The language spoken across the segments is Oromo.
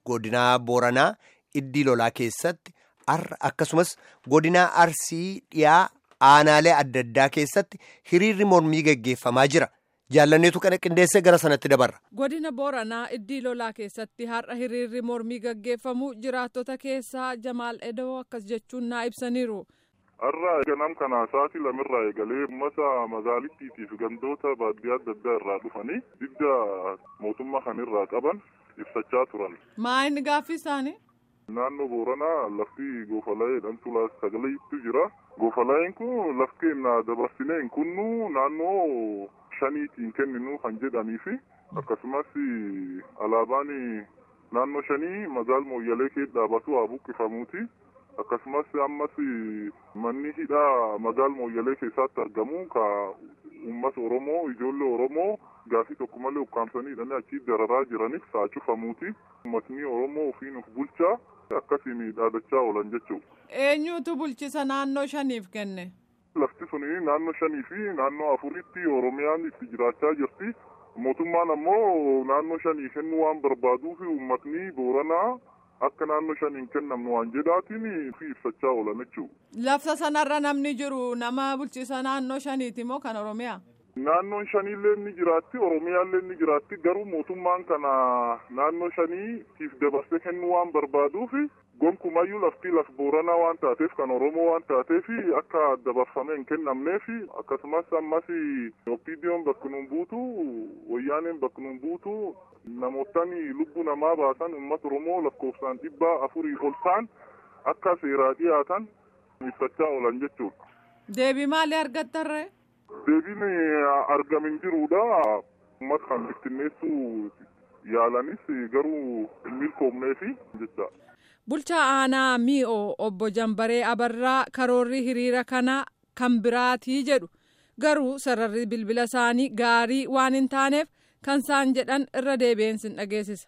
godinaa Booranaa iddii lolaa keessatti har'a akkasumas godinaa Arsii dhiyaa aanaalee adda addaa keessatti hiriirri mormii gaggeeffamaa jira. Jaallanneetu kana qindeessee gara sanatti dabarra. Godina Booranaa iddii lolaa keessatti har'a hiriirri mormii gaggeeffamu jiraattota keessaa Jamaal Edoo akkas jechuun naa ibsaniiru. Har'a ganam kana sa'aatii lamirraa eegalee uummata magaalittiitii fi gandoota baadiyyaa adda addaa irraa dhufanii didda mootummaa kanirraa qaban ibsachaa turan. Maa inni gaaffii isaanii? Naannoo Booranaa lafti goofala'ee dhamtuu sagaleetu jira. Goofala'een kun lafti dabarsinee hin kunnu naannoo shaniitiin kenninu kan jedhanii fi akkasumas alaabaan naannoo shanii magaal mooyyalee kee dhaabatu haa buqqifamuuti. akkasumas ammas manni hidhaa magaal mooyyalee keessatti argamu ka uummata oromoo ijoollee oromoo gaafii tokko malee ukkaamsanii hidhanii achii dararaa jiraniif saa cufamuuti uummatni oromoo ofiin of bulchaa akkasiin dhaadachaa oolan jechuudha. eenyutu bulchisa naannoo shaniif kenne. lafti suni naannoo shanii fi naannoo afuritti oromiyaan itti jiraachaa jirti mootummaan ammoo naannoo shanii kennuu waan barbaaduuf uummatni booranaa. akka naannoo shaniin kennamnu waan jedhaatiin fi ibsachaa oolan jechuudha. Lafta sanarra namni jiru nama bulchiisa naannoo shaniiti moo kan Oromiyaa? Naannoon shaniillee ni jiraatti Oromiyaallee ni jiraatti garuu mootummaan kana naannoo shaniitiif dabarsee kennuu waan barbaaduuf gonkumayyuu lafti laf booranaa waan taateef kan Oromoo waan taateef akka dabarfamee hin kennamneef akkasumas ammas opiidiyoon bakka nuun buutu wayyaaneen bakka nuun buutu namootaan lubbuu namaa baasan uummata Oromoo lakkoofsaan dhibbaa afurii ol ta'an akka seeraa dhiyaatan ibsachaa oolan jechuudha. Deebii maalii argattarree? Deebiin argamin jirudha. Uummata kan bittinneessuu yaalanis garuu hin milkoomneefi jecha. Bulchaa aanaa mi'oo obbo Jambaree Abarraa karoorri hiriira kana kan biraatii jedhu garuu sararri bilbila isaanii gaarii waan hin taaneef kan isaan jedhan irra deebi'een sin dhageessisa.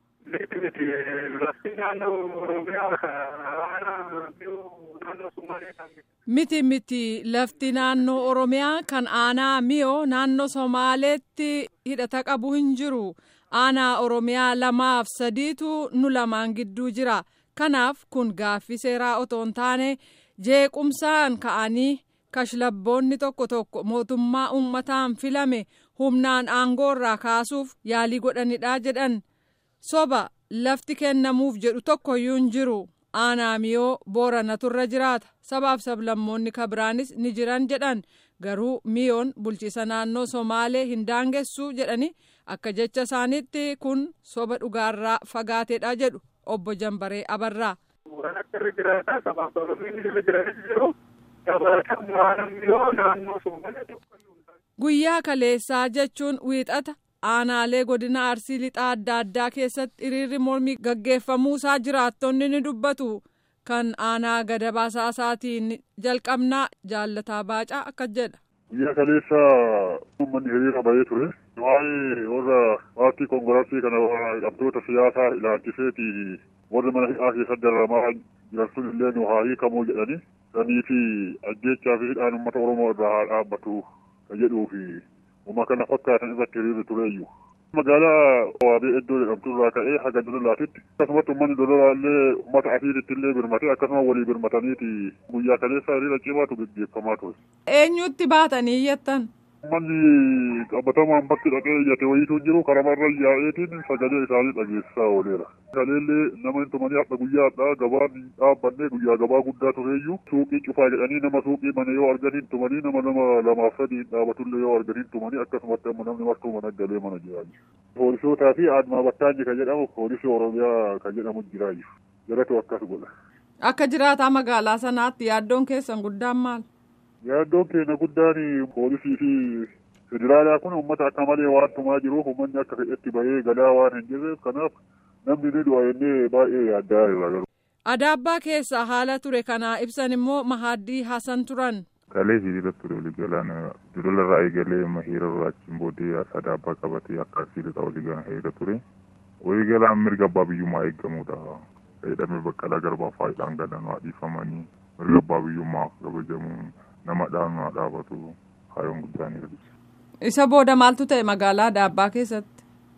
Miti miti lafti naannoo Oromiyaa kan aanaa mi'oo naannoo Somaaleetti hidhata qabu hin jiru. Aanaa Oromiyaa lamaaf sadiitu nu lamaan gidduu jira. Kanaaf kun gaaffii seeraa otoo hin taane jeequmsaan ka'anii kashlabboonni tokko tokko mootummaa uummataan filame humnaan aangoo irraa kaasuuf yaalii godhanidha jedhan. Soba lafti kennamuuf jedhu tokkoyyuu hin jiru. Aanaa miyoo booranatu irra jiraata. Sabaaf sablammoonni kabiraanis ni jiran jedhan. Garuu miyoon bulchiisa naannoo Somaalee hin daangessu jedhani akka jecha isaaniitti kun soba dhugaarraa fagaateedha jedhu obbo Jambaree Abarraa. Guyyaa kaleessaa jechuun wiixata aanaalee godina arsii lixaa adda addaa keessatti hiriirri mormii gaggeeffamuusaa jiraattonni ni dubbatu. Kan aanaa gada baasaatiin jalqabnaa jaallataa baacaa akkas jedha. Guyyaa kaleessa uummanni hiriira bahee ture. Waa'ee warra paartii koongiraasii kana qabdoota siyaasaa ilaalchiseeti warri mana hidhaa keessatti dararamaa jiran sun illee nu haa hiikamuu jedhani. Sanii fi ajjeechaa fi hidhaan uummata Oromoo irraa haa dhaabbatu kan jedhuu fi uuma kana fakkaatan irratti hiriirri tureeyyu. Magaalaa waabee iddoo jedhamtu irraa ka'ee haga dololaatitti akkasumas uummanni dololaa illee uummata asiiritti illee birmatee akkasuma walii birmataniiti guyyaa kaleessa hiriira cimaatu gaggeeffamaa ture. Eenyutti baatanii iyyattan? Uummanni qabatamaan bakki dhaqee iyyate wayiitu jiru karamarra yaa'eetiin sagalee isaanii dhageessisaa ooleera. Kaleellee nama hin tumanii hadha guyyaa hadhaa gabaan hin dhaabbanne guyyaa gabaa guddaa tureeyyu suuqii cufaa jedhanii nama suuqii mana yoo arganiin tumanii nama nama lamaaf sadii hin dhaabatullee yoo arganiin tumanii akkasumatti amma namni martuu mana galee mana jiraayyu. Poolisootaa fi aadmaa battaanyi kan jedhamu poolisii Oromiyaa kan jedhamu jiraayyu. Jalatu akkas godha. Akka jiraataa magaalaa sanaatti yaaddoon keessan guddaan maal? Yaaddoon keenya guddaan poolisii fi federaalaa kun uummata akka malee waan tumaa jiruuf uummanni akka fedhetti bahee galaa waan hin jirreef kanaaf namni ni du'a jennee baay'ee yaaddaa irra galu. Adaabbaa keessa haala ture kana ibsan immoo Mahaaddii Hasan turan. Kalee hiriira ture walii galaan dulola irraa eegalee hiriira irraa achiin booddee adaabbaa qabatee akka siilota walii galaan hiriira ture. Walii galaan mirga abbaa biyyummaa eegamudha. Fayyadamee baqqalaa garbaa faayidaan galan waa dhiifamanii mirga abbaa biyyummaa kabajamuun nama dhaanuu dhaabatu hayoon guddaan hir'isa. Isa booda maaltu ta'e magaalaa Adaabbaa keessatti?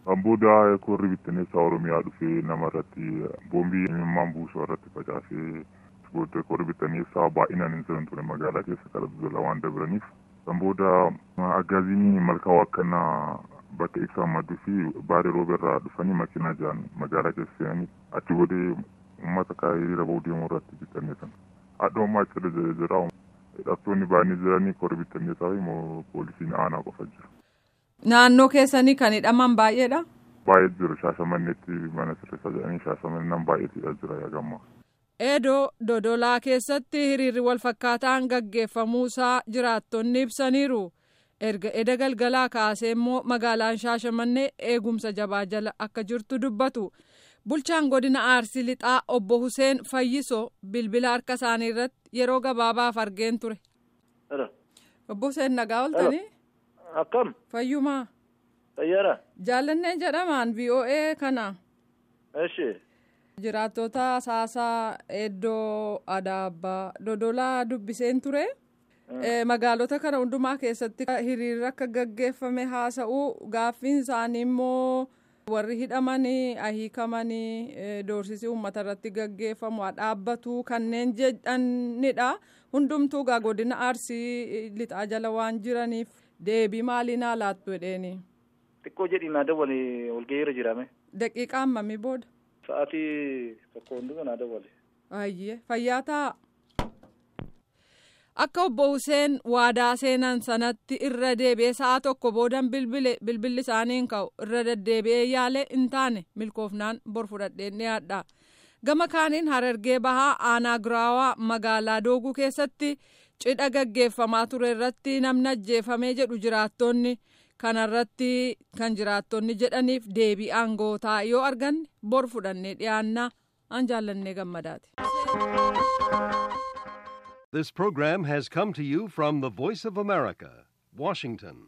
Kan booda korri bittinneessaa Oromiyaa dhufee nama irratti boombii imimmaan buusuu irratti facaasee booda korri bittinneessaa baay'inaan hin jiran ture magaalaa keessa kala dudulaa waan dabiraniif. Kan booda agaaziin malkaa waaqannaa bakka ibsaan madduu fi baaree rooberraa dhufanii makiinaa jiran magaalaa keessa seenanii achi boodee uummata kaayee hiriira bahuu deemuu irratti bittinneessan. Haadha ammaa achi jira hidhattoonni baay'inni jiranii korri bittinneessaa fi poolisiin aanaa qofa jiru. Naannoo keessanii kan hidhaman baay'eedha. Baay'ee jiru shaashamanneetti mana sirreessaa jedhanii shaashamannaan baay'eetidha jira yaagamaa. Eedoo Dodolaa keessatti hiriirri wal fakkaataan gaggeeffamuusaa jiraattonni ibsaniiru. Erga eda galgalaa kaasee immoo magaalaan shaashamannee eegumsa jabaa jala akka jirtu dubbatu. Bulchaan godina Arsii Lixaa obbo Huseen Fayyisoo bilbila harka isaanii irratti yeroo gabaabaaf argeen ture. Obbo Huseen nagaa ooltanii? Akkam? Fayyumaa. Fayyaadha. Jaallanneen jedhamaan VOA kana. Eshi. Jiraattota saasaa Eddoo Adaabbaa Dodolaa dubbiseen ture. Magaalota kana hundumaa keessatti hiriirri akka gaggeeffame haasa'uu gaaffiin isaanii immoo warri hidhamanii ahiikamanii doorsisii uummata irratti gaggeeffamu dhaabbatu kanneen jedhanidha. Hundumtuu gaa godina Arsii lixaa jala waan jiraniif deebii maalii naa laattu jedheeni. Xiqqoo jedhi naa dawwale walgahiirra jirame. Daqiiqaa hammamii booda? Sa'aatii tokko hunduma naa dawwale. Ayyee fayyaa ta'a. Akka obbo Huseen waadaa seenan sanatti irra deebi'ee sa'a tokko boodan bilbilli isaaniin ka'u irra deddeebi'ee yaalee hin taane milkoofnaan bor fudhadheen dhiyaadha. Gama kaaniin harargee bahaa aanaa giraawaa magaalaa dooguu keessatti cidha gaggeeffamaa ture irratti namni ajjeefamee jedhu jiraattonni kanarratti kan jiraattonni jedhaniif deebii aangootaa yoo arganne bor fudhannee dhiyaannaa an jaallannee gammadaati. This program has come to you from the Voice of America, Washington.